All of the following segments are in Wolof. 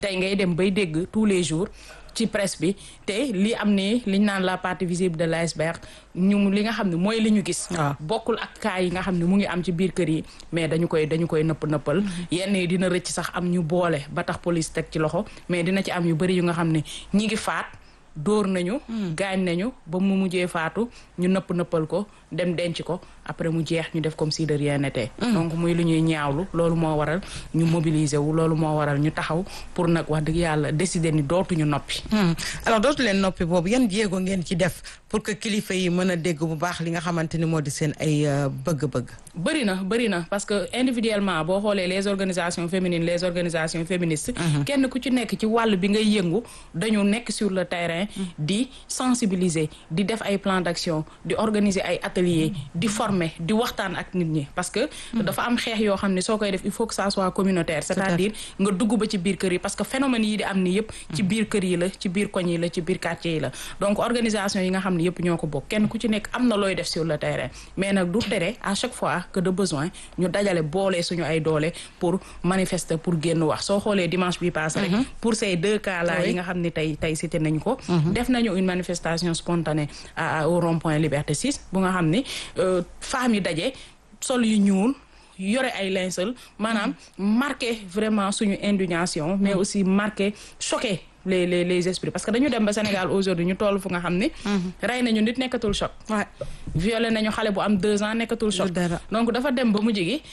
tey ngay dem bay dégg tous les jours ci presse bi te li am ni liñ naan la partie visible de l'iceberg ñu li nga xam ne mooy li ñu gis bokkul ak cas yi nga xam ne mu ngi am ci biir kër yi mais dañu koy dañu koy nëpp nëppal yenn yi dina rëcc sax am ñu boole ba tax police teg ci loxo mais dina ci am yu bëri yu nga xam ne ñi ngi faat dóor nañu gaañ nañu ba mu mujjee faatu ñu nëpp nëppal ko dem denc ko après mu jeex ñu def comme si de rien n'était donc muy lu ñuy ñaawlu loolu moo waral ñu mobiliser wu loolu moo waral ñu taxaw pour nag wax dëgg yàlla décider ni dootuñu noppi alors dootu leen noppi boobu yan jéego ngeen ci def pour que kilifa yi mën a dégg bu baax li nga xamante ni moo di seen ay bëgg-bëgg bëri na bëri na parce que individuellement boo xoolee les organisations féminines les organisations féministes kenn ku ci nekk ci wàll bi ngay yëngu dañu nekk sur le terrain di sensibiliser di def ay plan d'action di organiser ay ateliers di former di waxtaan ak nit ñi parce que dafa am xeex yoo xam ne soo koy def il faut que ça soit communautaire c'est-à-dire nga dugg ba ci biir kër yi parce que phénomène yi di am ni yëpp ci biir kër yi la ci biir koñ yi la ci biir quartier yi la donc organisation yi nga xam ne yëpp ñoo ko bokk kenn ku ci nekk am na looy def sur le terrain mais nag du tere à chaque fois que de besoin ñu dajale boole suñu ay doole pour manifester pour génn wax soo xoolee dimanche bi passé rek pour ces deux cas là yi nga xam ne tey tey cité nañu ko def nañu une manifestation spontanée au rond-point Liberté 6 bu nga xam ni femmes yi daje sol yu ñuul yore ay linceul maanaam marqué vraiment suñu indignation mais aussi marqué choqué les les les esprits parce que dañu dem ba Sénégal aujourd'hui ñu toll fu nga xam ni rey nañu nit nekkatul choc violé nañu xale bu am deux ans nekkatul choc donc dafa dem ba mujj gi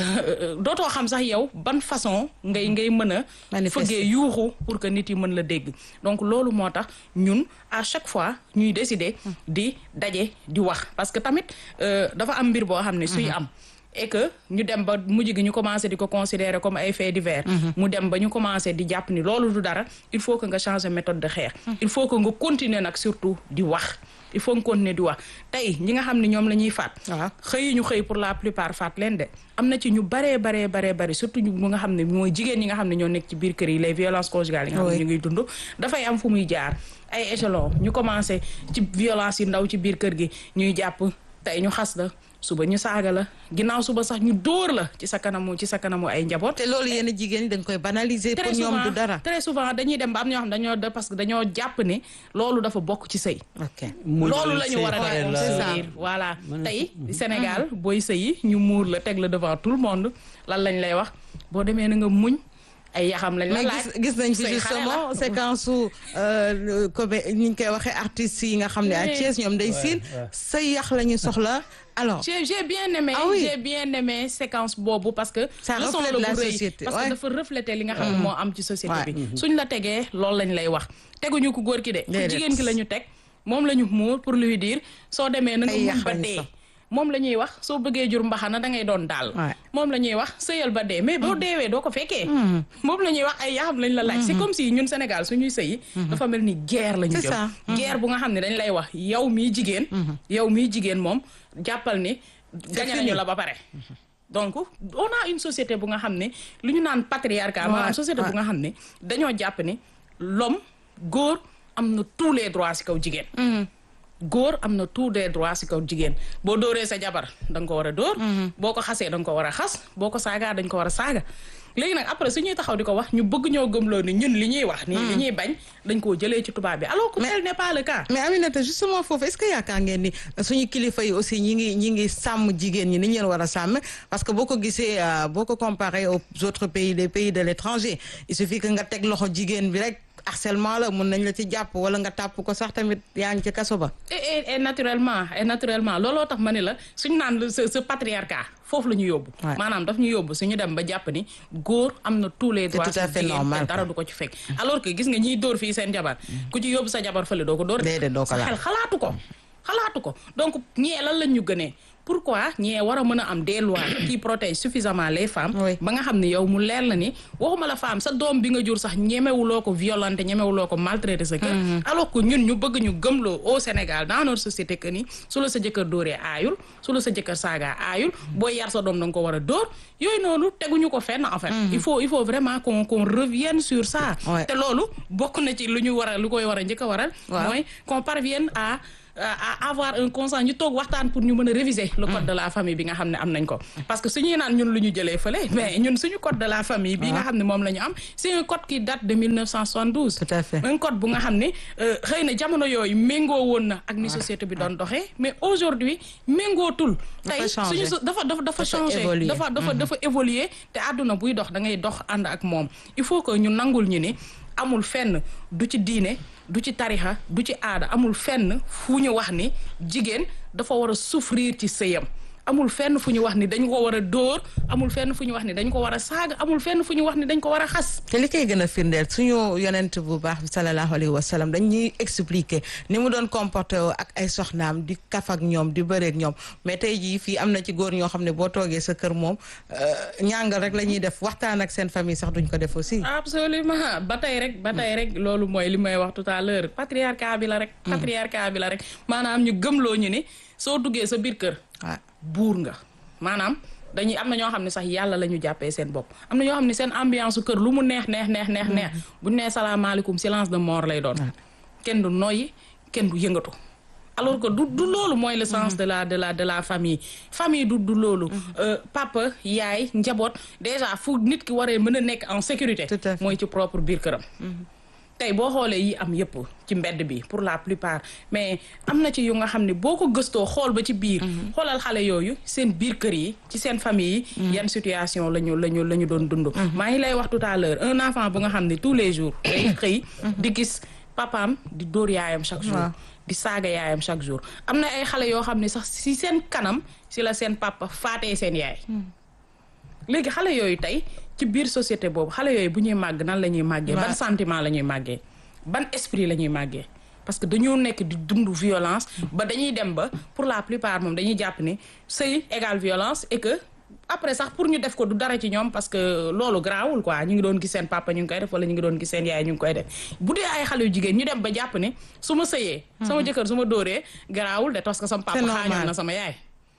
dootoo xam sax yow ban façon ngay ngay mën a fëggee yuuxu pour que nit yi mën la dégg donc loolu moo tax ñun à chaque fois ñuy décider di daje di wax parce que tamit dafa am mbir boo xam ne suy am et que ñu dem ba mujj gi ñu commencé di ko considérer comme ay faits divers mu dem ba ñu commencé di jàpp ni loolu du dara il faut que nga changer méthode de xeex il faut que nga continuer nag surtout di wax il faut nga continuer di wax tey ñi nga xam ne ñoom la ñuy faat xëyi ñu xëy pour la plupart faat leen de am na ci ñu baree baree baree bari surtout ñu nga xam ne mooy jigéen ñi nga xam ne ñoo nekk ci biir kër yi les violences conjugales yi nga xam ne ñu ngi dund dafay am fu muy jaar ay échelon ñu commencé ci violence yi ndaw ci biir kër gi ñuy jàpp tey ñu xas la suba ñu saaga la ginnaaw suba sax ñu dóor la ci sa kanamu ci sa kanamu ay njaboot. te loolu yenn jigéen ñi dañ koy banaliser. pour ñoom du dara très souvent dañuy dem ba am ñoo xam dañoo parce que dañoo jàpp ne loolu dafa bokk ci sëy. ok loolu la ñu war a def voilà tey Sénégal booy sëyi ñu muur la teg la devant tout le monde lan lañ lay wax boo demee na nga muñ. ay yaxam lañ la laaj gis nañ fi justement séquence su comme ni ñu koy waxee artistes yi nga xam ne à Thiès ñoom day siin say yax la ñu soxla alors. j'ai j'ai bien aimé ah oui j'ai bien aimé séquence boobu parce que. ça reflète la société parce que dafa refléter li nga xam ne moo am ci société bi. suñ la tegee loolu lañ lay wax teguñu ko góor ki de. ku jigéen ki la ñu teg moom la ñu muur pour lui dire soo demee na nga mun ba dee. moom la ñuy wax soo bëggee jur mbaxana da ngay doon daal. moom la ñuy wax sëyal ba dee mais boo deewee doo ko fekkee. moom la ñuy wax ay yaxam lañ la laaj. c'est comme si ñun Sénégal suñuy sëyi. dafa mel ni guerre la ñu jëm. guerre bu nga xam ne dañ lay wax yow miy jigéen. yow miy jigéen moom jàppal ni. gañe nañu la ba pare. donc on a une société bu nga xam ne lu ñu naan patriarcat maanaam société bu nga xam ne dañoo jàpp ni l'homme góor am na tous les droits ci kaw jigéen. góor am na tous des droits ci kaw jigéen boo dóoree sa jabar da nga ko war a dóor boo ko xasee da nga ko war a xas boo ko saagaa dañ ko war a saaga léegi nag après su ñuy taxaw di ko wax ñu bëgg ñoo gëmloo ni ñun li ñuy wax nii li ñuy bañ dañ koo jëlee ci tubaab bi alors que tel n'est pas le cas mais Aminata justement foofu est-ce que yaakaar ngeen ni suñu kilifa yi aussi ñi ngi ñi ngi sàmm jigéen ñi ni ñu leen war a sàmm parce que boo ko gisee boo ko comparé aux autres pays les pays de l'étranger il suffit que nga teg loxo jigéen bi rek harcèlement la mun nañ la ci jàpp wala nga tàpp ko sax tamit yaa ngi ci kaso ba. et et naturellement et naturellement looloo tax ma ne la suñu naan ce ce patriarcat foofu la ñu yóbbu. maanaam daf ñu yóbbu suñu dem ba jàpp ni góor am na tous les droits. c'est tout à fait normal dara du ko ci fekk. alors que gis nga ñiy dóor fii seen jabar. ku ci yóbbu sa jabar fële doo ko dóor. déedéet doo ko sa xel xalaatu ko. xalaatu ko donc ñee lan lañ ñu gënee. pourquoi ñee war a mën a am des lois qui protègent suffisamment les femmes ba nga xam ne yow mu leer la ni waxuma la femme sa doom bi nga jur sax ñemewuloo ko violenter ñemewuloo ko maltraiter sa kër alors que ñun ñu bëgg ñu gëmloo au Sénégal dans notre société que ni su la sa jëkkër dóoree aayul su la sa jëkkër saagaa aayul booy yar sa doom da nga ko war a dóor yooyu noonu teguñu ko fenn en fait il faut il faut vraiment qu'on qu'on revienne sur ça te loolu bokk na ci lu ñu war a lu koy war a njëkk a waral mooy qu'on parvienne à à avoir un consent ñu toog waxtaan pour ñu mën a réviser le code de la famille bi nga xam ne am nañ ko parce que suñuy naan ñun lu ñu jëlee fële mais ñun suñu code de la famille bi nga xam ne moom la ñu am c'est un code qui date de 1972 Tout à fait. un code bu nga xam ne xëy na jamono yooyu méngoo woon na ak ni société bi doon doxee mais aujourd'hui méngootul Dafa tey changé. suñu so- dafa dafa dafa changé évoluer. dafa dafa dafa évoluer te àdduna buy dox da ngay dox ànd ak moom il faut que ñu nangul ñu ni amul fenn du ci diine du ci tarixa du ci aada amul fenn fu ñu wax ni jigéen dafa war a souffrir ci sëyam amul fenn fu ñu wax ni dañ ko war a dóor amul fenn fu ñu wax ni dañ ko war a saaga amul fenn fu ñu wax ni dañ ko war a xas te li koy gën a firndeel suñu yonent bu baax bi sallallahu alayhi wa sallam dañuy expliquer ni mu doon comporté woo ak ay soxnaam di kaf ak ñoom di bëreek ñoom mais tey jii fii am na ci góor ñoo xam ne boo toogee sa kër moom ñàngal rek la ñuy def waxtaan ak seen famille sax duñ ko def aussi. absolument ba tey rek ba tey rek loolu mooy li may wax tout à l'heure patriarcat bi la rek patriarcat bi la rek maanaam ñu gëmloo ñu ni soo duggee sa biir kër waaw buur nga maanaam dañuy am na ñoo xam ne sax yàlla la ñu jàppee seen bopp am na ñoo xam ne seen ambiance su kër lu mu neex neex neex neex neex bu ñu nee salaamaaleykum silence de mort lay doon kenn du noyyi kenn du yëngatu alors que du du loolu mooy le sens de la de la de la famille famille du du loolu Euh, papa yaay njaboot déjà fu nit ki waree mën a nekk en sécurité Tout à fait. mooy ci propre biir këram tey boo xoolee yi am yëpp ci mbedd bi pour la plupart mais am na ci yu nga xam ne boo ko gëstoo xool ba ci biir xoolal xale yooyu seen biir kër yi ci seen famille yi yan situation la ñu la ñu la ñu doon dund maa ngi lay wax tout à l'heure un enfant bu nga xam ne tous les jours day xëy di gis papaam di dóor yaayam chaque jour Waaw. di saaga yaayam chaque jour am na ay xale yoo xam ne sax si seen kanam si la seen papa faatee seen yaay léegi xale yooyu tey ci biir société boobu xale yooyu bu ñuy màgg nan la ñuy màggee ban Ouais. sentiment la ñuy màggee ban esprit la ñuy màggee parce que dañoo nekk di dund violence ba dañuy dem ba pour la plupart moom dañuy jàpp ni sëy égale violence et que après sax pour ñu def ko du dara ci ñoom parce que loolu garaawul quoi ñu ngi doon gis seen papa ñu ngi koy def wala ñu ngi doon gis seen yaay ñu ngi koy def bu dee ay xale yu jigéen ñu dem ba jàpp ni su ma sëyee sama jëkkër su ma dóoree garaawul de parce que sama papa C'est xaañoon normal. na sama yaay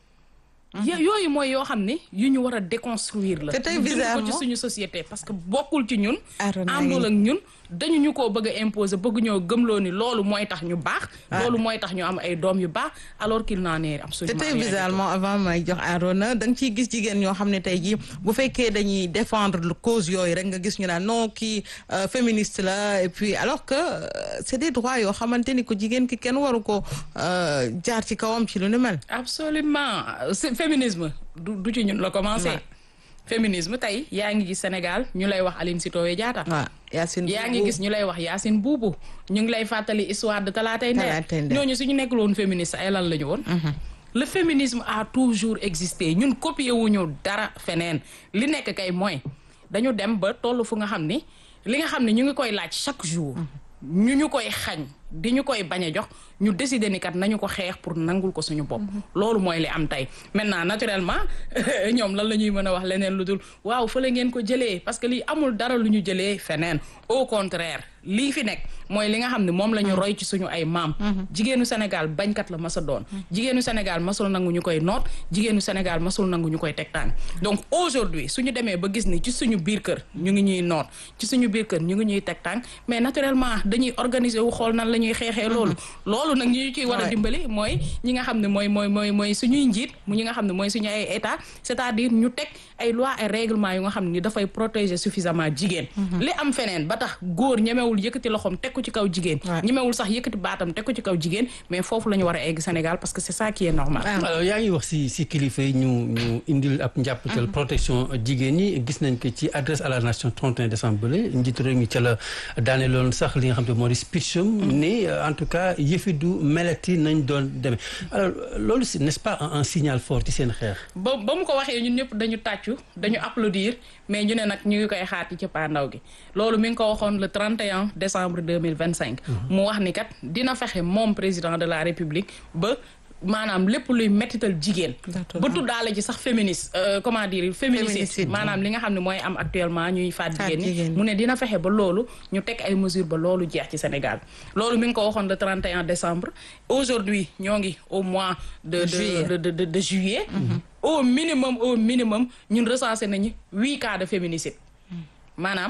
yo- yooyu mooy yoo xam ne yu ñu war a déconstruire la Te tey ñu dund ko ci bizarrement- suñu société parce que bokkul ci ñun Arona àndul ngi- ak ñun dañu ñu koo bëgg a imposer bëgg ñoo gëmloo ni loolu mooy tax ñu baax loolu mooy tax ñu am ay doom yu baax alors qu'il n'en est te absolument tey rien du tout. bizarrement avant may jox Arona da nga ciy gis jigéen ñoo xam ne tey jii bu fekkee dañuy défendre le cause yooyu rek nga gis ñu naan non kii euh, féministe la et puis alors que euh, c'est des droits yoo xamante ni ko jigéen ki kenn waru ko euh, jaar ci kawam ci lu ni mel. absolument c'est féminisme du du ci ñun la commencé Ouais. féminisme tey yaa ngi gis Sénégal ñu lay wax Aline Sitoé Diatta waaw Yacine yaa ngi Boubou. gis ñu lay wax Yacine Boubou ñu ngi lay fàttali histoire de Talatay Nder Talatay Nder. ñooñu suñu nekkul woon féministe ay lan la ñu woon le féminisme a toujours existé ñun copié wuñu dara feneen li nekk kay mooy dañu dem ba toll fu nga xam ni li nga xam ne ñu ngi koy laaj chaque jour ñu ñu koy xañ di ñu koy bañ a jox ñu décider ni kat nañu ko xeex pour nangul ko suñu bopp loolu mooy li am tey maintenant naturellement ñoom lan la ñuy mën a wax leneen lu dul waaw fa la ngeen ko jëlee parce que lii amul dara lu ñu jëlee feneen au contraire lii fi nekk mooy li nga xam ne moom la ñu roy ci suñu ay maam jigéenu Sénégal bañkat la masa doon jigéenu Sénégal masul nangu ñu koy noot jigéenu Sénégal masul nangu ñu koy tegtaan donc aujourd'hui suñu demee ba gis ni ci suñu biir kër ñu ngi ñuy noot ci suñu biir kër ñu ngi ñuy tegtaan mais naturellement dañuy organiser wu xool nan la ñuy xeexee loolu loolu nag ñi ñu ciy war a Ouais. dimbali mooy ñi nga xam ne mooy mooy mooy mooy suñuy njiit mu ñi nga xam ne mooy suñu ay état c'est-à-dire ñu teg ay loi ay règlement yu nga xam ni dafay protéger suffisamment jigéen li am feneen ba tax góor ñemewul yëkkati loxoom teg ko ci kaw jigéen Ouais. ñemewul sax yëkkati baatam teg ko ci kaw jigéen mais foofu la ñu war a egg Sénégal parce que c'est ça qui est normal alors yaa ngi wax si si kilifa yi ñu ñu indil ab njàppatal protection jigéen ñi gis nañ ko ci adresse à la nation 31 décembre bële njiitu réew mi ca la daane loon sax li nga xam te moo di speecham ni euh, en tout cas yëfi du melati nañ doon demee alors loolu si n'est-ce pas un, un signal fort ci seen xeex ba ba mu ko waxee ñun ñëpp dañu tàccu dañu applaudir mais ñu ne nag ñu ngi koy xaar ci cëppaandaw gi loolu mi ngi ko waxoon le 31 décembre 2025 mu wax ni kat dina fexe moom président de la république ba maanaam lépp luy mettital jigéen D'accord. ba tuddaale ci sax féministe euh, comment dire féminicide Féminicide. maanaam li nga xam ne mooy am actuellement ñuy faat Faat jigéen jigéen ñi ñi. mu ne dina fexe ba loolu ñu teg ay mesures ba loolu jeex ci Sénégal loolu mi ngi ko waxoon le 31 décembre aujourd'hui ñoo ngi au mois de de Juillet. de de, de, de juillet au minimum au minimum ñun recensé nañu huit cas de féminicide maanaam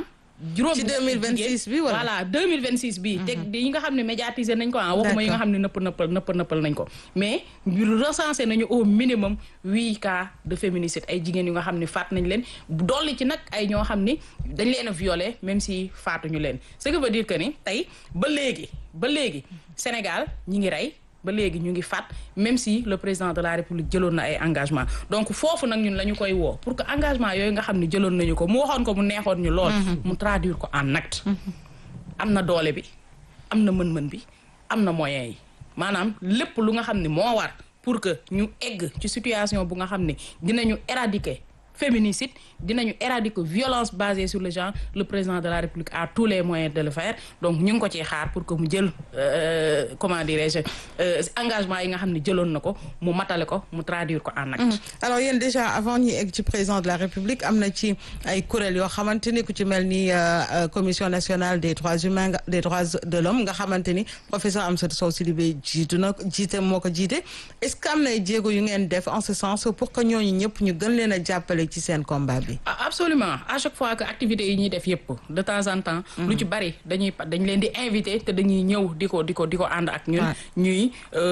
juróom ci 2026 bi wala voilà 2026 bi te yi nga xam ne médiatiser nañ ko ah waxuma yi nga xam ne nëpp nëppal nëpp nëppal nañ ko mais ñu recensé nañu au minimum huit cas de féminicide ay jigéen yu nga xam ne faat nañ leen dolli ci nag ay ñoo xam ni dañ leen a violé même si faatuñu leen ce qui veut dire que ni tey ba léegi ba léegi Sénégal ñi ngi rey ba léegi ñu ngi faat même si le président de la république jëloon na ay engagement donc foofu nag ñun la ñu koy woo pour que engagement yooyu nga xam ne jëloon nañu ko mu waxoon ko mu neexoon ñu lool mu traduire ko en acte am na doole bi am na mën-mën bi am na moyens yi maanaam lépp lu nga xam ne moo war pour que ñu egg ci situation bu nga xam ne dinañu éradiquer féminicide dinañu éradiquer violence basée sur le genre le président de la république a tous les moyens de le faire donc ñu ngi ko ciy xaar pour que mu jël comment dirais-je engagement yi nga xam ne jëloon na ko mu matale ko mu traduire ko en acte. alors yéen déjà avant ñuy egg ci président de la république am na ci ay kuréel yoo xamante ni ku ci mel ni commission nationale des droits humains des droits de l'homme nga xamante ni professeur Amsatou Sow Sidibé jiitu na jiite moo ko jiite est-ce que am na ay jéego yu ngeen def en ce sens pour que ñooñu ñëpp ñu gën leen a jàppale ci seen combat bi. absolument à chaque fois que activités yi ñuy def yëpp de temps en temps. lu ci bari dañuy dañ leen di invité te dañuy ñëw di ko di ko di ko ànd ak ñun. ñuy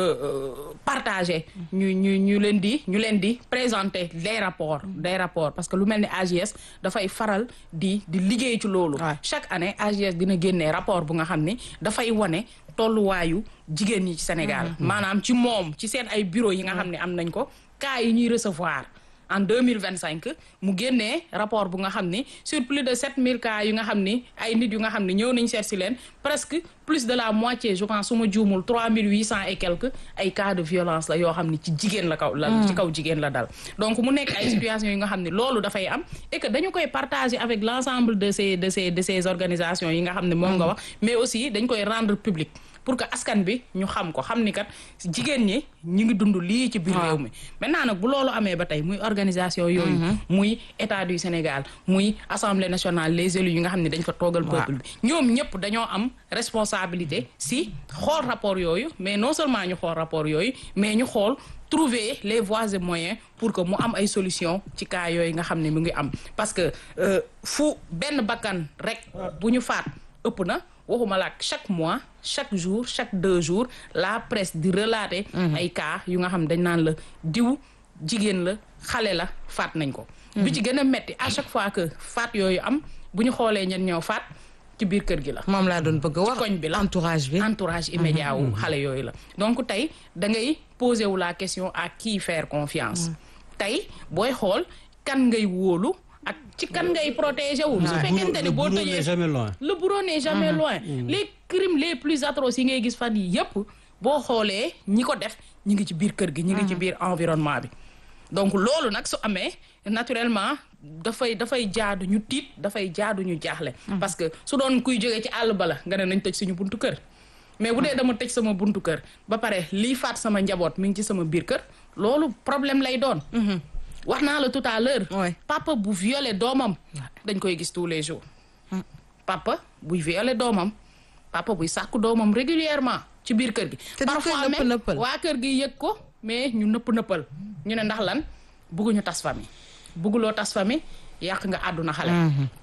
partager. ñu ñu ñu leen di ñu leen di présenter des rapports des rapports parce que lu mel ni AGS dafay faral di di liggéey ci loolu. chaque année AGS dina génnee rapport bu nga xam ni dafay wane. tolluwaayu jigéen ñi ci Sénégal maanaam ci moom ci seen ay bureau yi nga xam ne am nañ ko cas yi ñuy recevoir en deux mille vingt cinq mu génnee rapport bu nga xam ni sur plus de sept mille cas yu nga xam ni ay nit yu nga xam ni ñëw nañ seet si leen presque plus de la moitié je pense su ma juumul trois mille huit cent et quelques ay cas de violence la yoo xam ni ci jigéen la kaw la ci kaw jigéen la dal donc mu nekk ay situations yi nga xam ne loolu dafay am et que dañu koy partager avec l'ensemble de ces de ces de ces organisations yi nga xam ne moom nga wax mais aussi dañ koy rendre public pour que askan bi ñu xam ko xam ni kat jigéen ñi ñu ngi dund lii ci biir réew mi maintenant nag bu loolu amee ba tey muy organisation yooyu muy état du Sénégal muy assemblée nationale les élus yi nga xam ne dañ fa toogal peuple bi ñoom ñëpp dañoo am responsabilité si xool rapport yooyu mais non seulement ñu xool rapport yooyu mais ñu xool trouver les voies et moyens pour que mu am ay solution ci cas yooyu nga xam ne mu ngi am parce que fu benn bakkan rek bu ñu faat ëpp na waxuma la chaque mois chaque jour chaque deux jours la presse di relater ay cas yu nga xam dañ naan la diw jigéen la xale la faat nañ ko bi ci gën a metti à chaque fois que faat yooyu am bu ñu xoolee ñen ñoo faat ci biir kër gi la moom laa doon bëgg a wax koñ bi la entourage bi entourage immédiat wu xale yooyu la donc tey da ngay poser wu la question à qui faire confiance tey booy xool kan ngay wóolu ak ci kan ngay protéger wu su fekkente ni boo tëjee le bourreau n'est jamais loin les crimes les plus atroces yi ngay gis fan yi yëpp boo xoolee ñi ko def ñi ngi ci biir kër gi ñi ngi ci biir environnement bi donc loolu nag su amee naturellement dafay dafay jaadu ñu tiit dafay jaadu ñu jaaxle parce que su doon kuy jógee ci àll bala nga ne nañ tëj suñu buntu kër mais bu dee dama tëj sama buntu kër ba pare lii faat sama njaboot mi ngi ci sama biir kër loolu problème lay doon wax naa la tout à l'heure papa bu violé doomam dañ koy gis tous les jours papa buy violé doomam papa buy sàkku doomam régulièrement ci biir kër gi parfois même waa kër gi yëg ko mais ñu nëpp nëppal ñu ne ndax lan bugguñu tas famille bugguloo tas famille yàq nga àdduna xale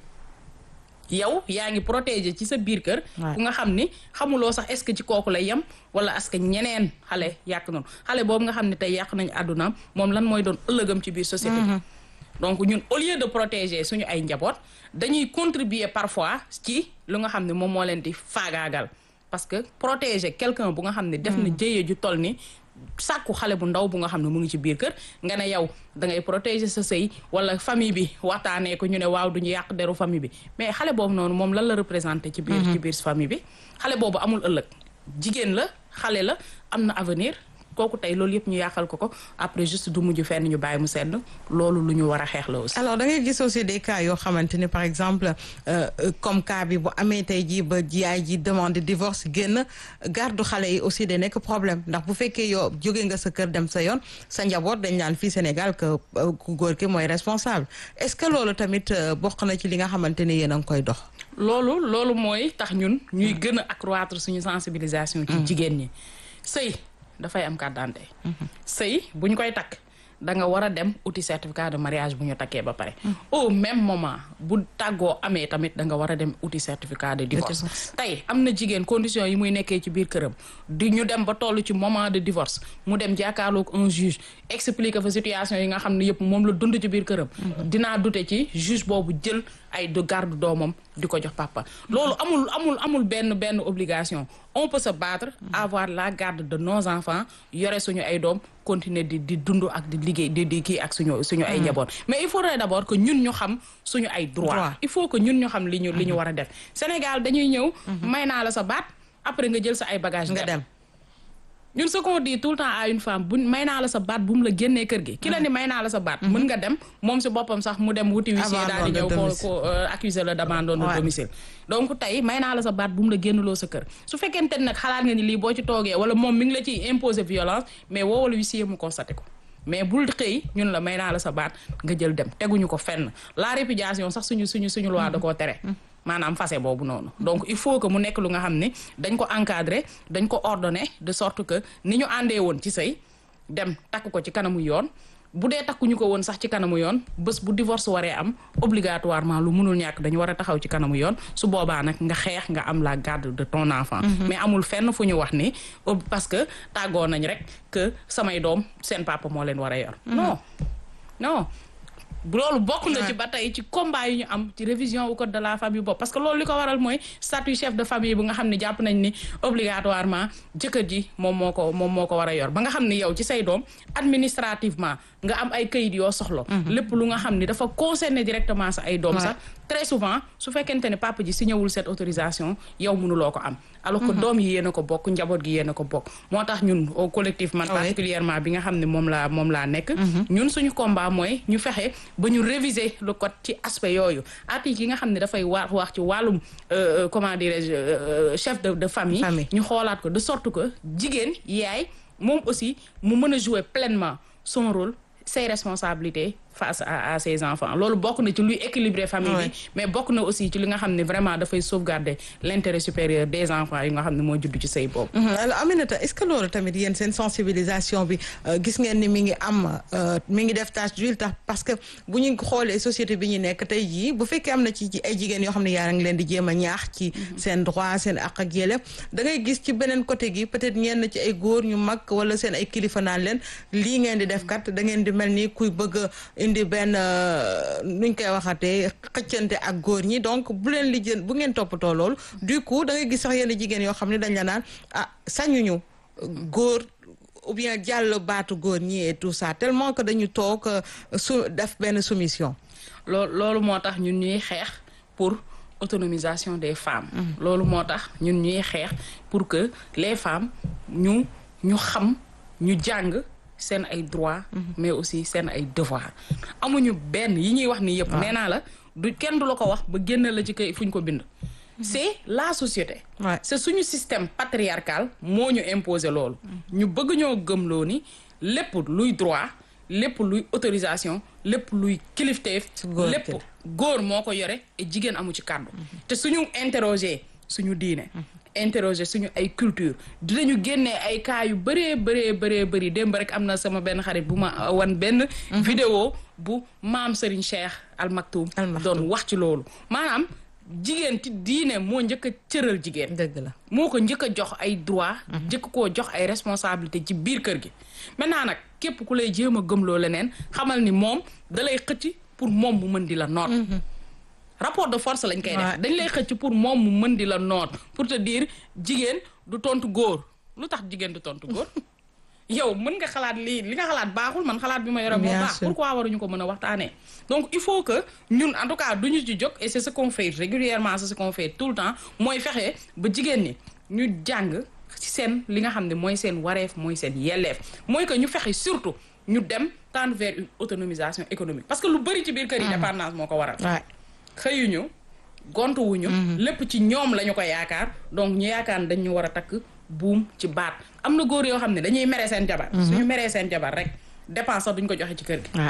yow yaa ngi protéger ci sa biir kër ku nga xam ni xamuloo sax est-ce que ci kooku lay yem wala est-ce que ñeneen xale yàq noonu xale boobu nga xam ne tey yàq nañu àddunaam moom lan mooy doon ëllëgam ci biir société bi donc ñun au lieu de protéger suñu ay njaboot dañuy contribuer parfois ci lu nga xam ne moom moo leen di faagaagal parce que protéger quelqu'un bu nga xam ne def na jëye ju toll ni sàkku xale bu ndaw bu nga xam ne mu ngi ci biir kër nga ne yow da ngay protéger sa sëy wala famille bi waxtaanee ko ñu ne waaw duñu yàq deru famille bi mais xale boobu noonu moom lan la représenté ci biir ci biir famille bi xale boobu amul ëllëg jigéen la xale la am na avenir kooku tey loolu yëpp ñu yàqal ko ko après juste du mujj fenn ñu bàyyi mu sedd loolu lu ñu war a xeex la aussi. alors da ngay gis aussi des cas yoo xamante ni par exemple comme cas bi bu amee tey jii ba yaay ji demande divorce génn gardu xale yi aussi day nekk problème ndax bu fekkee yow jóge nga sa kër dem sa yoon sa njaboot dañ naan fii Sénégal que ku góor ki mooy responsable est-ce que loolu tamit bokk na ci li nga xamante ni yéen a ngi koy dox. loolu loolu mooy tax ñun ñuy gën a accroître suñu sensibilisation. ci jigéen ñi sëy dafay am carte d'identité sëy bu ñu koy takk da nga war a dem uti certificat de mariage bu ñu takkee ba pare au même moment bu tàggoo amee tamit da nga war a dem uti certificat de divorce tey am na jigéen condition yi muy nekkee ci biir këram di ñu dem ba toll ci moment de divorce mu dem jàkkaarloog un juge expliquer fa situation yi nga xam ne yëpp moom la dund ci biir këram dinaa dute ci juge boobu jël ay de garde doomam di ko jox papa loolu amul amul amul benn benn obligation on peut se battre avoir la garde de nos enfants yore suñu ay doom continuer di di dund ak di liggéey di di kii ak suñu suñu ay njaboot mais il faudrait d'abord que ñun ñu xam suñu ay droit il faut que ñun ñu xam li ñu li ñu war a def Sénégal dañuy ñëw may naa la sa baat après nga jël sa ay bagage nga dem ñun ce qu'on dit tout le temps à une femme bu may naa la sa baat bu mu la génnee kër gi ki la ni may naa la sa baat mën nga dem moom si boppam sax mu dem wuti huissier daal di ñëw ko ko accuser la d'abandon de domicile donc tey may naa la sa baat bu mu la génnloo sa kër su fekkente nag xalaat nga ni lii boo ci toogee wala moom mi ngi la ciy imposer violence mais woowal huissier mu constaté ko mais bul xëy ñun la may naa la sa baat nga jël dem teguñu ko fenn la répudiation sax suñu suñu suñu loi da koo tere maanaam fase boobu noonu donc il faut que mu nekk lu nga xam ne dañ ko encadrer dañ ko ordonner de sorte que ni ñu àndee woon ci sëy dem takk ko ci kanamu yoon bu dee takkuñu ko woon sax ci kanamu yoon bés bu divorce waree am obligatoirement lu mënul ñàkk dañu war a taxaw ci kanamu yoon su boobaa nag nga xeex nga am la garde de ton enfant mais amul fenn fu ñu wax ni parce que tàggoo nañ rek que samay doom seen papa moo leen war a yor non non loolu bokk na ci ba tey ci combat yi ñu am ci révision au code de la famille bopp parce que loolu li ko waral mooy statut chef de famille bu nga xam ne jàpp nañ ni obligatoirement jëkkër ji moom moo ko moom moo ko war a yor ba nga xam ne yow ci say doom administrativement nga am ay kayit yoo soxla lépp lu nga xam ni dafa concerner directement sa ay doom sax très souvent su fekkente ne papa ji signé wul cette autorisation yow mënuloo ko am alors que doom yi yéen a ko bokk njaboot gi yéen a ko bokk moo tax ñun au collectif man particulièrement bi nga xam ne moom laa moom laa nekk ñun suñu combat mooy ñu fexe ba ñu réviser le code ci aspect yooyu article yi nga xam ne dafay wax wax ci wàllum comment dirais-je chef de de famille ñu xoolaat ko de sorte que jigéen yaay moom aussi mu mën a jouer pleinement son rôle ses responsabilités face à à ses enfants loolu bokk na ci luy équilibrer famille bi mais bokk na aussi ci li nga xam ne vraiment dafay sauvegarder l'intérêt supérieur des enfants yi nga xam ne moo judd ci sëy boobu alors Aminata est-ce que loolu tamit yéen seen sensibilisation bi gis ngeen ni mi ngi am mi ngi def tâche d'huile tax parce que bu ñu xoolee société bi ñu nekk tey jii bu fekkee am na ci ay jigéen yoo xam ne yaa ngi leen di jéem a ñaax ci seen droit seen àq ak yelleef da ngay gis ci beneen côté gi peut-être ñenn ci ay góor ñu mag wala seen ay kilifa naan leen lii ngeen di def kat da ngeen di mel ni kuy bëgg indi benn nuñ koy waxatee xëccante ak góor ñi donc bu leen li jën bu ngeen toppatoo loolu du coup da ngay gis sax yenn jigéen yoo xam ne dañ la naan ah sañuñu góor ou bien jàll baatu góor ñi et tout ça tellement que dañu toog su def benn soumission loolu loolu moo tax ñun ñuy xeex pour autonomisation des femmes loolu moo tax ñun ñuy xeex pour que les femmes ñu ñu xam ñu jàng seen ay droits mais aussi seen ay devoirs amuñu benn yi ñuy wax ni yëpp nee naa la du kenn du la ko wax ba génn la ci kay fu ñu ko bind c'est la société c'est suñu système patriarcal moo ñu imposer loolu ñu bëgg ñoo gëmloo ni lépp luy droit lépp luy autorisation lépp luy kilifteef lépp góor moo ko yore et jigéen amu ci kàddu te suñu interroger suñu diine interroger suñu ay culture dinañu génnee ay cas yu bëree bëree bëree bëri démb rek am na sama benn xarit bu ma wan benn vidéo bu maam Serigne Cheikh Al Maktoum doon wax ci loolu maanaam jigéen ci diine moo njëkk a cëral jigéen dëgg la moo ko njëkk a jox ay droit njëkk koo jox ay responsabilité ci biir kër gi maintenant nag képp ku lay jéem a gëmloo leneen xamal ni moom da lay xëcc pour moom mu mën di la noot rapport de force lañ koy def dañ lay xëcc pour moom mu mën di la noot pour te dire jigéen du tontu góor lu tax jigéen du tontu góor yow mën nga xalaat lii li nga xalaat baaxul man xalaat bi ma yore moo baax pourquoi waruñu ko mën a waxtaanee donc il faut que ñun en tout cas duñu ci jóg et c'est ce qu'on fait régulièrement c'est ce qu'on fait tout le temps mooy fexe ba jigéen ñi ñu jàng ci seen li nga xam ne mooy seen wareef mooy seen yelleef mooy que ñu fexe surtout ñu dem tendre vers une autonomisation économique parce que lu bari ci biir kër yi dépendance moo ko waral xëyuñu gontuwuñu lépp ci ñoom la ñu ko yaakaar donc ñu yaakaar dañ ñu war a takk buum ci baat am na góor yoo xam ne dañuy mere seen jabar suñu meree seen jabar rek dépense sax duñ ko joxe ci kër gi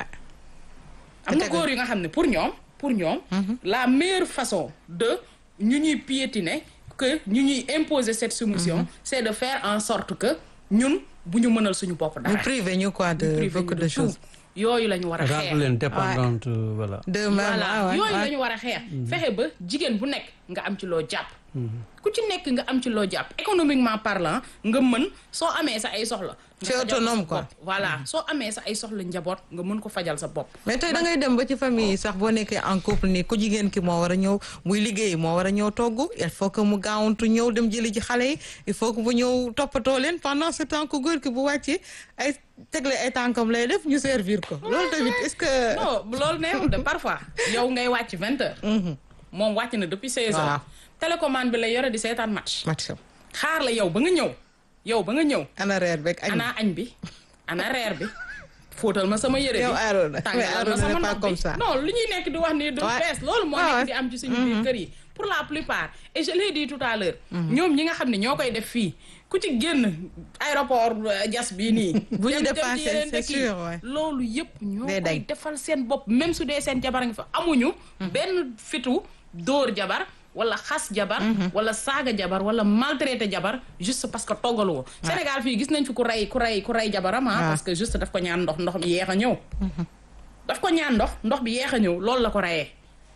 am na góor yi nga xam ne pour ñoom pour ñoom la meilleure façon de ñu ñuy piétiner que ñu ñuy imposer cette soumission c'est de faire en sorte que ñun bu ñu mënal suñu bopp dara ñu privé ñu quoi de beaucoup de choses yooyu la ñu war a xeex rendre leen dépendante voilà. de même voilà ah ouais, yooyu ouais. la ñu war a xeex fexe ba jigéen bu nekk nga am ci loo jàpp ku ci nekk nga am ci loo jàpp économiquement parlant nga mën soo amee sa ay soxla nga C'est fajal ko sa autonome, quoi. bopp. voilà soo amee sa ay soxla njaboot nga mën ko fajal sa bopp mais tey da ngay dem ba ci famille yi sax boo nekkee en couple ni ku jigéen ki moo war a ñëw muy liggéey moo war a ñëw togg il faut que mu gaawantu ñëw dem jëli ci xale yi il faut que mu ñëw toppatoo leen pendant ce temps que góor ki bu wàccee ay tegle ay tànkam lay def ñu servir ko loolu tamit est-ce que. non loolu neexul de parfois yow ngay wàcc vingt heures moom wàcc na depuis seize Waaw. heures télécommande bi lay yore di seetaan match match xaar la yow ba nga ñëw yow ba nga ñëw ana reer beeg añ. ana añ bi ana reer bi fóotal ma sama yére bi Yow Arona, mais tàngalal ma Arona sama n'est pas ndox comme bi ça. non li ñuy nekk di wax ni du Ouais. bees loolu moo Ouais, nekk ouais. di am ci suñu biir kër yi pour la plupart et je l'ai dit tout à l'heure ñoom ñi nga xam ne ñoo koy def fii ku ci génn aéroport euh, jas bii nii Bu ñu dem- dem ci dépassé, yeneen c'est dëkk yi. sûr, ouais. loolu yëpp ñoo Day koy day. defal seen bopp même su dee seen jabar a ngi fa amuñu benn fitu dóor jabar wala xas jabar wala saaga jabar wala maltraité jabar juste parce que toggalu ko Sénégal fii gis nañ fi ku rey ku rey ku rey jabaram ah Ouais. parce que juste daf ko ñaan ndox ndox bi yeex a ñëw daf ko ñaan ndox ndox bi yeex a ñëw loolu la ko reyee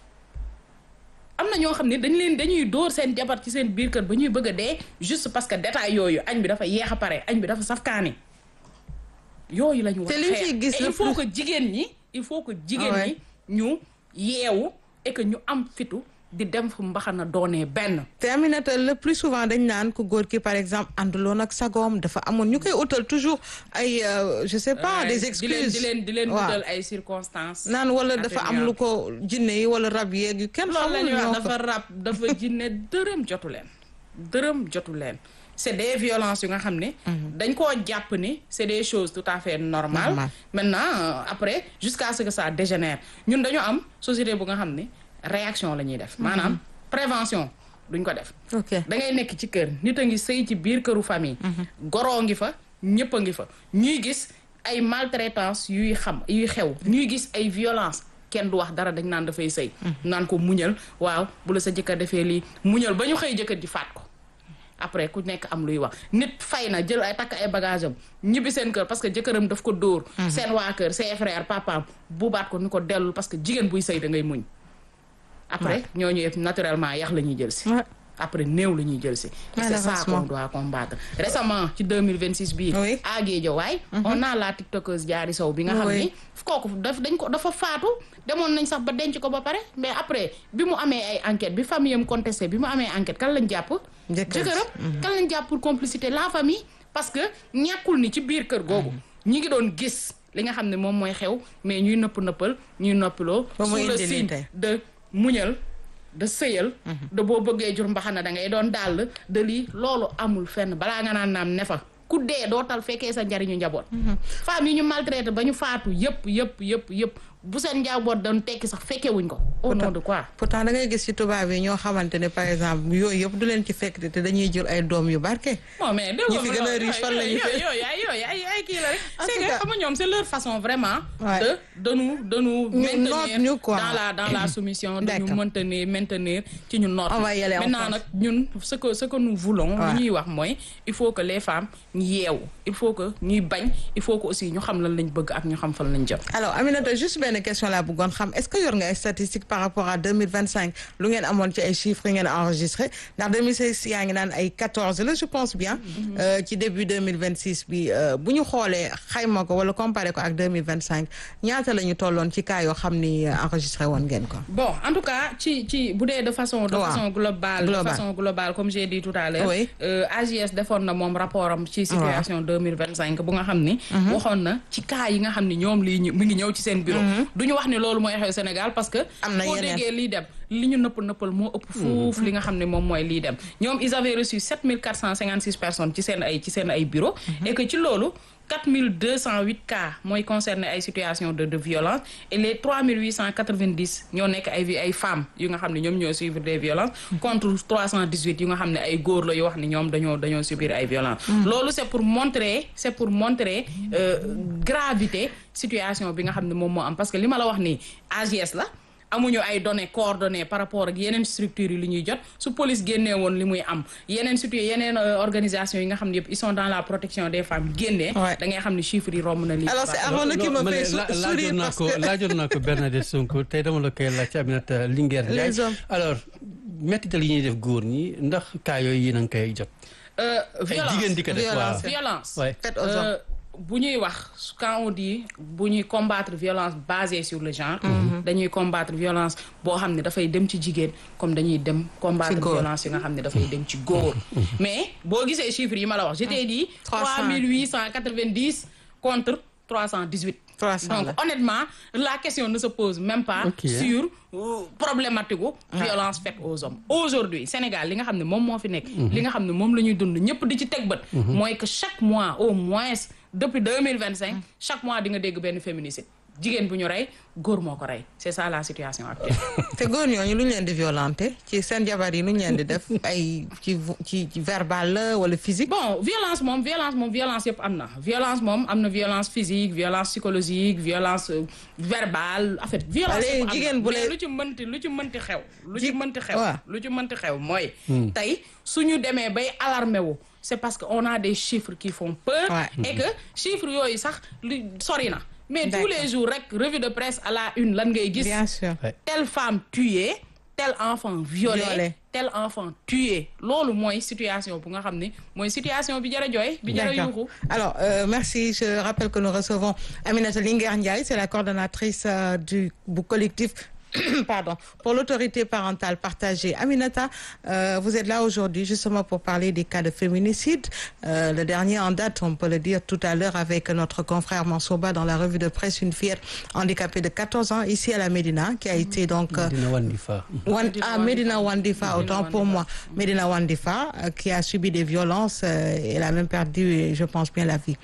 am na ñoo xam ne dañ leen dañuy dóor seen jabar ci seen biir kër ba ñuy bëgg a dee juste parce que détail yooyu añ bi dafa yeex a pare añ bi dafa safkaani yooyu la ñu war Te a li ñu xeex ciy gis Et le il faut plus- que jigéen ñi il faut que jigéen Ah ñi ñu yeewu et que ñu am fitu di dem fu mbaxana doonee benn te Aminata le plus souvent dañ naan ku góor ki par exemple ànduloon ak sagoom dafa amoon ñu koy utal toujours ay euh, je sais pas Ouais, des di leen excuses di leen di leen Waaw. wutal ay circonstances naan wala dafa am lu ko jinne yi wala rab yeeg yu kenn loolu la xamul ñuy ñoo wax ko dafa rab dafa jinne dërëm jotu leen dërëm jotu leen c'est des violences yu nga xam ne dañ koo jàpp ni c'est des choses tout à fait normales Normal. maintenant euh, après jusqu'à ce que ça dégénère ñun dañu am société bu nga xam ne réaction la ñuy def maanaam prévention duñ ko def ok da ngay nekk ci kër nit a ngi sëy ci biir këru famille goroo ngi fa ñëpp a ngi fa ñuy gis ay maltraitance yuy xam yuy xew ñuy gis ay violence kenn du wax dara dañ naan dafay sëy naan ko muñal waaw bu la sa jëkkër defee lii muñal ba ñu xëy jëkkër ji faat ko après ku nekk am luy wax nit fay na jël ay takk ay bagage am ñibbi seen kër parce que jëkkëram daf ko dóor seen waa kër ses frères papaam buubaat ko ni ko dellul parce que jigéen buy sëy da ngay muñ après ñooñu yëpp naturellement yax la ñuy jël si Ouais. après néew la ñuy jël si. et c'est ça Malheureusement. qu'on doit combattre récemment ci 2026 bii. Oui. à Guédiawaye on a la tiktokeuse Diary Sow bi nga xam Oui. ni kooku daf dañ ko dafa faatu demoon nañ sax ba denc ko ba pare mais après bi mu amee ay enquête bi famille am contesté bi mu amee enquête kan lañ jàpp. Jëkkër ji. jëkkëram kan lañ jàpp pour complicité la famille parce que ñàkkul ni ci biir kër googu ñi ngi doon gis li nga xam ne moom mooy xew mais ñuy nëpp nëppal ñuy noppiloo Ba mu sous le indi lii signe tey. de muñal de sëyal de boo bëggee jur mbaxana da ngay doon dàll de lii loolu amul fenn balaa nga naan naam ne fa ku dee dootal fekkee sa njariñu njaboot femmes yi ñu maltraité ba ñu faatu yëpp yëpp yëpp yëpp bu seen njaboot doon tekki sax fekkee wuñ ko au nom de quoi pourtant da ngay gis ci tubaab yi ñoo xamante ne par exemple yooyu yëpp du leen ci fekk te dañuy jur ay doom yu barke non mais Ñi fi gën a riche fan la ñu yooyu fekk. yooyu ay yooyu ay ay kii la rek En c'est tout que cas- xam nga ñoom c'est leur façon vraiment Ouais. de de nous de nous Ñu maintenir noot ñu, quoi. dans la dans la soumission de nous D'accord. maintenir maintenir ci ñu noot On va y aller en maintenant France. nag ñun ce que ce que nous voulons Ouais. li ñuy wax mooy il faut que les femmes ñu yeewu il faut que ñuy bañ il faut que aussi ñu xam lan lañ bëgg ak ñu xam fan lañ jëm alors Aminata juste benn question laa bëggoon xam est-ce que yor nga ay statistiques par rapport à 2025 lu ngeen amoon ci ay chiffres yi ngeen enregistré ndax 2016 yaa ngi naan ay 14 la je pense bien euh, ci début 2026 bi euh, bu ñu xoolee xayma ko wala comparé ko ak 2025 ñaata la ñu tolloon ci cas yoo xam ni euh, enregistré woon ngeen ko bon en tout cas ci ci bu dee de façon de Waaw. façon globale de Global. façon globale comme j'ai dit tout à l'heure Oui. euh, AGS defoon na moom rapport am ci situation 2025 bu nga xam ni waxoon na ci cas yi nga xam ni ñoom lii ñu- mi ngi ñëw ci seen bureau du ñu wax ni loolu mooy xew Sénégal parce que Am na boo yeneen. déggee lii dem li ñu nëpp nëppal moo ëpp fuuf li nga xam ne moom mooy lii dem ñoom ils avaient reçu 7456 personnes ci seen ay ci seen ay bureau et que ci loolu 4208 cas mooy concerné ay situation de de violence et les 3890 ñoo nekk ay vi- ay femmes yu nga xam ne ñoom ñoo suivre des violences contre 318 yu nga xam ne ay góor la yoo wax ne ñoom dañoo dañoo subir ay violences loolu c'est pour montrer c'est pour montrer euh, gravité situation bi nga xam ne moom moo am parce que li ma la wax nii AGS la amuñu ay données coordonnées par rapport ak yeneen structures yi li ñuy jot su police génnee woon li muy am yeneen surtout yeneen organisation yi nga xam ne yëpp ils sont dans la protection des femmes génnee da ngay xam ne chiffres yi romb na lii alors c'est Arona qui me fait sourire parce que laajoon naa ko Bernadette Sonko tey dama la koy laaj ci Aminata Linguère Ndiaye alors mettital yi ñuy def góor ñi ndax cas yooyu yéen a ngi koy jot violence jigéen di ko def waaw violence faite aux hommes bu ñuy wax quand on dit bu ñuy combattre violence basée sur le genre dañuy combattre violence boo xam ne dafay dem ci jigéen comme dañuy dem combattre violence yi nga xam ne dafay dem ci góor mais boo gisee chiffres yi ma la wax je t'ai dit trois mille huit cent quatre-vingt-dix contre trois cent dix-huit donc honnêtement la question ne se pose même pas Okay. sur euh, problématique gu violence faite aux hommes aujourd'hui Sénégal li nga xam ne moom moo fi nekk li nga xam ne moom la ñuy dund ñëpp di ci teg bët mooy que chaque mois au moins depuis deux mille vingt cinq chaque mois di nga dégg benn féminicide jigéen bu ñu rey góor moo ko rey c'est ça la situation actuelle te góor ñooñu lu ñu leen di violenté ci seen jabar yi lu ñu leen di def ay ci ci ci verbal la wala physique. bon violence moom violence moom violence yëpp am na violence moom am na violence physique violence psychologique violence euh, verbale en fait violence Allez, yëpp am jigéen na bu mais lay- lu ci mënti lu ci mënti xew lu ci Ji- mënti xew waaw. lu ci mënti xew mooy tey suñu demee bay alarmé wu c'est parce que on a des chiffres qui font peur Ouais. et que chiffres yooyu sax lu sori na mais tous D'accord. les jours rek revue de presse à la une lan ngay gis bien sûr. telle femme tuée tel enfant violé, Violé. tel enfant tué loolu mooy situation bu nga xam ne mooy situation bi jar a jooy bi jar a D'accord. yuuxu Alors, euh, merci. Je rappelle que nous recevons Aminata Linguère Ndiaye, c'est la coordonnatrice euh, du, du collectif pardon, pour l'autorité parentale partagée. Aminata, euh, vous êtes là aujourd'hui justement pour parler des cas de féminicide. Euh, le dernier en date, on peut le dire tout à l'heure avec notre confrère Mansoba dans la revue de presse, une fillette handicapée de 14 ans ici à la Médina qui a été donc... euh, dina wan di fa Wan- Medina ah, Wandifa. Medina Wandifa, Medina autant pour Wandifa. moi. Medina Wandifa, euh, qui a subi des violences, euh, elle a même perdu, je pense bien, la vie.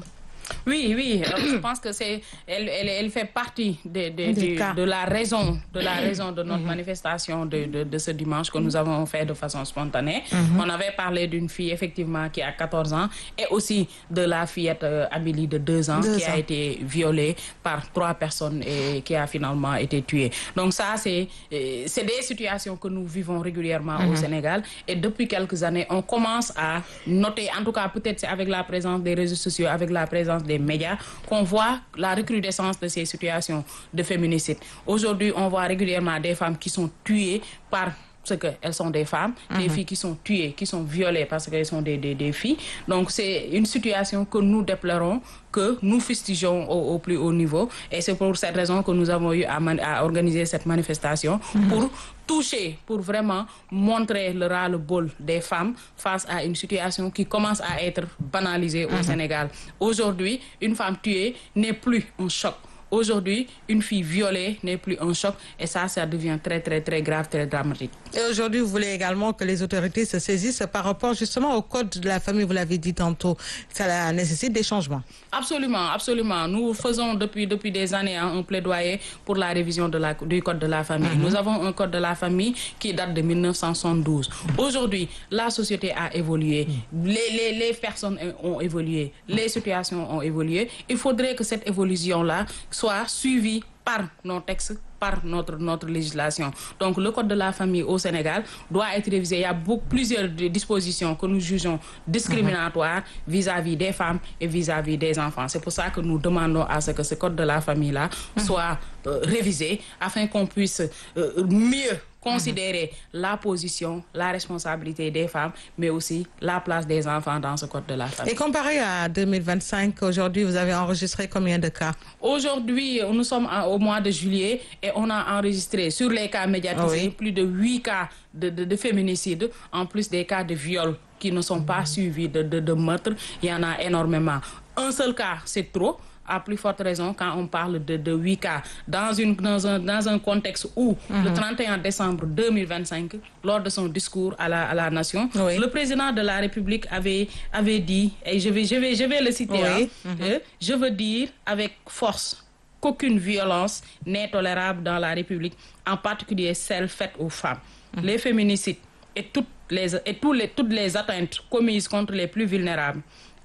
Oui, oui, euh, je pense que c'est elle, elle, elle fait partie de, de, Des du- cas. de la raison de la raison de notre manifestation de, de, de ce dimanche que nous avons fait de façon spontanée. On avait parlé d'une fille effectivement qui a 14 ans et aussi de la fillette euh, Amélie de 2 ans Deux qui ans. a été violée par trois personnes et qui a finalement été tuée. Donc ça c'est euh, c'est des situations que nous vivons régulièrement au Sénégal et depuis quelques années on commence à noter en tout cas peut-être c'est avec la présence des réseaux sociaux avec la présence des médias qu'on voit la recrudescence de ces situations de féminicide. Aujourd'hui, on voit régulièrement des femmes qui sont tuées par ce qu'elles sont des femmes, des filles qui sont tuées, qui sont violées parce qu'elles sont des, des, des filles. Donc c'est une situation que nous déplorons, que nous fustigeons au, au plus haut niveau. Et c'est pour cette raison que nous avons eu à, man- à organiser cette manifestation pour toucher, pour vraiment montrer le ras-le-bol des femmes face à une situation qui commence à être banalisée au Sénégal. Aujourd'hui, une femme tuée n'est plus un choc. Aujourd'hui, une fille violée n'est plus un choc et ça, ça devient très, très, très grave, très dramatique. Et aujourd'hui, vous voulez également que les autorités se saisissent par rapport justement au code de la famille, vous l'avez dit tantôt. Ça nécessite des changements. Absolument, absolument. Nous faisons depuis, depuis des années hein, un plaidoyer pour la révision de la, du code de la famille. Nous avons un code de la famille qui date de 1972. Aujourd'hui, la société a évolué, les, les, les personnes ont évolué, les situations ont évolué. Il faudrait que cette évolution-là soit suivie par nos textes, par notre, notre législation. Donc le code de la famille au Sénégal doit être révisé. Il y a beaucoup, plusieurs de- dispositions que nous jugeons discriminatoires vis-à-vis des femmes et vis-à-vis des enfants. C'est pour ça que nous demandons à ce que ce code de la famille-là soit euh, révisé afin qu'on puisse euh, mieux considérer la position, la responsabilité des femmes, mais aussi la place des enfants dans ce code de la famille. Et comparé à 2025, aujourd'hui, vous avez enregistré combien de cas Aujourd'hui, nous sommes en- au mois de juillet et on a enregistré sur les cas médiatisés Oui. plus de huit cas de, de, de féminicide, en plus des cas de viol qui ne sont pas suivis de, de, de meurtre. Il y en a énormément. Un seul cas, c'est trop. À plus forte raison quand on parle de, de 8 cas dans, une, dans, un, dans un contexte où le 31 décembre 2025, lors de son discours à la, à la nation, Oui. le président de la République avait, avait dit, et je vais, je vais, je vais le citer, Oui. hein, euh, je veux dire avec force qu'aucune violence n'est tolérable dans la République, en particulier celle faite aux femmes. Les féminicides et, toutes les, et tous les, toutes les atteintes commises contre les plus vulnérables,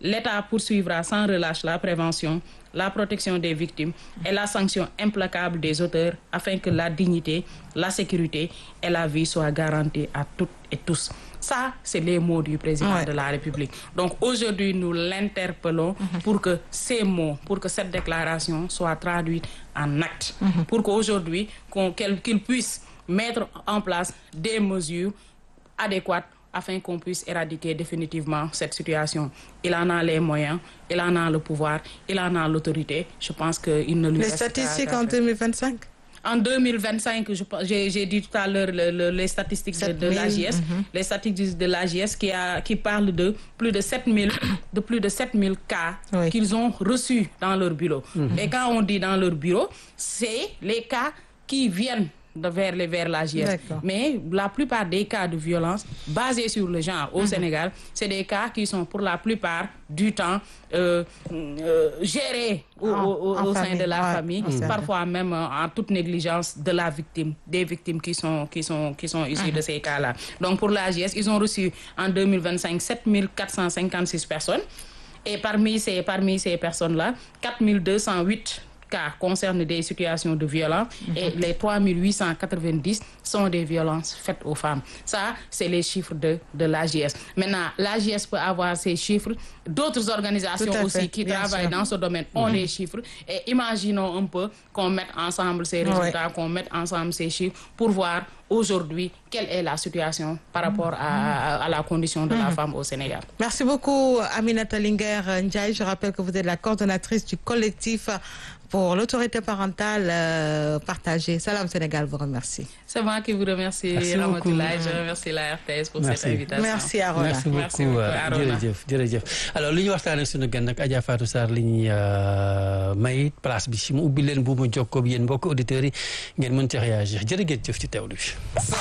l'État poursuivra sans relâche la prévention, la protection des victimes et la sanction implacable des auteurs afin que la dignité, la sécurité et la vie soient garanties à toutes et tous. Ça, c'est les mots du président Ouais. de la République. Donc aujourd'hui, nous l'interpellons pour que ces mots, pour que cette déclaration soit traduite en actes, pour qu'aujourd'hui, qu'on- qu'elle- qu'il puisse mettre en place des mesures adéquates afin qu'on puisse éradiquer définitivement cette situation. Il en a les moyens, il en a le pouvoir, il en a l'autorité. Je pense qu'il ne lui Les reste qu'à- statistiques qu'à en faire. 2025 En 2025, je pense- j'ai j'ai dit tout à l'heure le- le- les statistiques de, de 7000, l'AGS, les statistiques de l'AGS qui, a- qui parlent de plus de 7000 de plus de 7000 cas Oui. qu'ils ont reçus dans leur bureau. Et quand on dit dans leur bureau, c'est les cas qui viennent de vers, les, vers l'AGS. D'accord. Mais la plupart des cas de violence basés sur le genre au Sénégal, c'est des cas qui sont pour la plupart du temps euh, euh, gérés au, En- au- au- en au sein famille, de la ouais, famille, en famille. parfois même euh, en toute négligence de la victime, des victimes qui sont, qui sont, qui sont issues de ces cas-là. Donc pour l'AGS, ils ont reçu en 2025 7456 personnes. Et parmi ces, parmi ces personnes-là, 4208 cas concernent des situations de violence et les 3890 sont des violences faites aux femmes. Ça, c'est les chiffres de, de l'AGS. Maintenant, l'AGS peut avoir ces chiffres. D'autres organisations Tout à aussi fait, qui bien travaillent sûr. dans ce domaine ont les chiffres. Et imaginons un peu qu'on mette ensemble ces résultats, qu'on mette ensemble ces chiffres pour voir aujourd'hui quelle est la situation par rapport à, à- à la condition de la femme au Sénégal. Merci beaucoup, Aminata Linger Ndiaye. Je rappelle que vous êtes la coordonnatrice du collectif pour l'autorité parentale euh, partagée. Salam Sénégal vous remercie. C'est moi qui vous remercie, Merci Ramatoulaye. beaucoup. Je remercie la RTS pour Merci. cette invitation. Merci Arona. merci Merci beaucoup beaucoup, euh, Arona. jërëjëf jërëjëf alors li ñu waxtaanee suñu gan nag Adja Fatou Sarr li ñuy euh, may place bi si mu ubbi leen bu mu jokkoo ak yéen mbokk auditeurs yi ngeen mën ci réagir jërë ngeen jëf ci teewlu bi.